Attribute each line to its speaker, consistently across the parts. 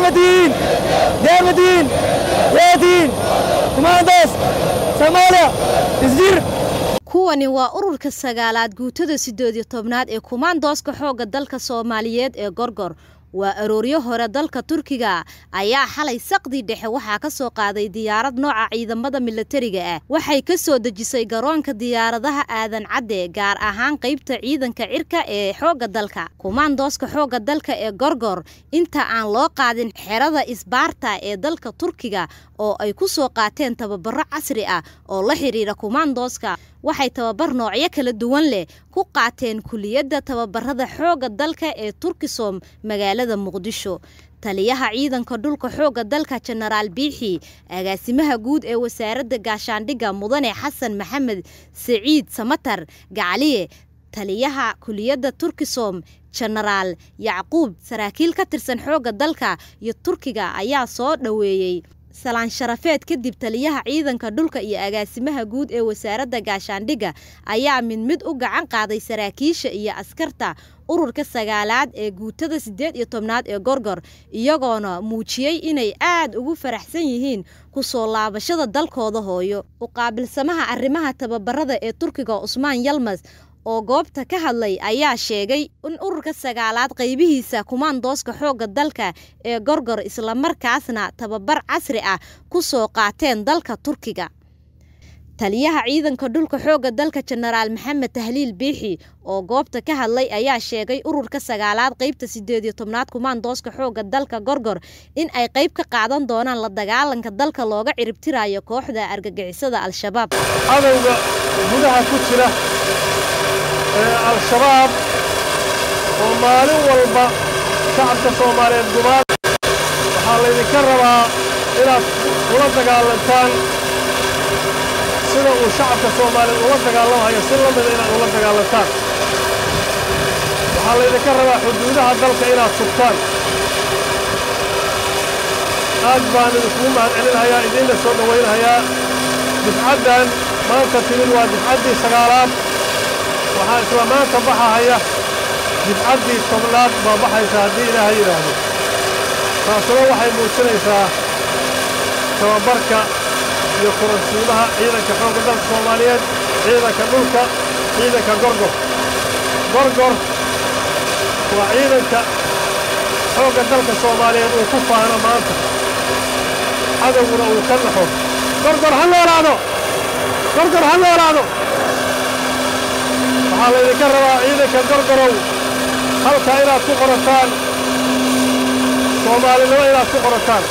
Speaker 1: deemadiin deemadiin yeediin kumaandoos soomaaliya isjir
Speaker 2: kuwani waa ururka sagaalaad guutada siddeed iyo tobnaad ee kumaandooska xoogga dalka soomaaliyeed ee gorgor waa arooryo hore dalka turkiga ayaa xalay saqdii dhexe waxaa ka soo qaaday diyaarad nooca ciidamada milatariga ah waxay ka soo dejisay garoonka diyaaradaha aadan cadde gaar ahaan qaybta ciidanka cirka ee xoogga dalka kumaandooska xoogga dalka ee gorgor inta aan loo qaadin xerada isbaarta ee dalka turkiga oo ay ku soo qaateen tababaro casri ah oo la xidhiira kumaandooska waxay tababar noocyo kala duwan leh ku qaateen kuliyadda tababarada xoogga dalka ee turkisom magaalada muqdisho taliyaha ciidanka dhulka xoogga dalka jenaraal biixi agaasimaha guud ee wasaaradda gaashaandhigga mudane xasan maxamed siciid samatar gacaliye taliyaha kuliyadda turkisom jenaraal yacquub saraakiil ka tirsan xoogga dalka iyo turkiga ayaa soo dhoweeyey salaan sharafeed kadib taliyaha ciidanka dhulka iyo agaasimaha guud ee wasaaradda gaashaandhigga ayaa mid mid u gacan qaaday saraakiisha iyo askarta ururka sagaalaad ee guutada siddeed iyo tobnaad ee gorgor iyagoona muujiyey inay aad ugu faraxsan yihiin ku soo laabashada dalkooda hooyo u qaabilsamaha arrimaha tababarada ee turkiga cusmaan yalmas oo goobta ka hadlay ayaa sheegay in ururka sagaalaad qaybihiisa kumaandooska xoogga dalka ee gorgor islamarkaasna tababar casri ah ku soo qaateen dalka turkiga taliyaha ciidanka dhulka xoogga dalka jenaraal maxamed tahliil biixi oo goobta ka hadlay ayaa sheegay ururka sagaalaad qaybta siddeed iyo tobnaad kumaandooska xoogga dalka gorgor in ay qayb ka qaadan doonaan la dagaalanka dalka looga ciribtirayo kooxda argagixisada al-shabaab
Speaker 3: cadowga gudaha ku jira ee al-shabaab oo maalin walba shacabka soomaaliyeed gumaad waxaa laydinka rabaa inaad ula dagaalantaan sida uu shacabka soomaaliyeed ula dagaalamahayo si la mida inaad ula dagaalantaan waxaa laydinka rabaa xuduudaha dalka inaad sugtaan aad baan idinkugu mahad celinhayaa idiinla soo dhowaynhayaa difcaddan maanta timid waa difcaddii sagaalaad waxaa isla maanta baxahaya difcaddii tobnaad baa baxaysa haddii ilaaha yidhaahdo taasuna waxay muujinaysaa tababarka iyo kuransiimaha ciidanka xoogga dalka soomaaliyeed ciidanka dhulka ciidanka gorgor gorgor waa ciidanka xoogga dalka soomaaliyeed uu ku faano maanta cadowguna uu ka naxo gorgor ha noolaado gorgor ha noolaado waxaa laydinka rabaa ciidanka gorgorow halka inaad ku qorataan soomaalinimo inaad ku qorataan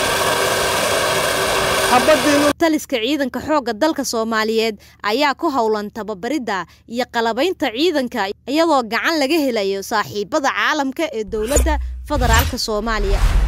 Speaker 2: taliska ciidanka xoogga dalka soomaaliyeed ayaa ku howlan tababaridda iyo qalabaynta ciidanka iyadoo gacan laga helayo saaxiibada caalamka ee dowladda federaalka soomaaliya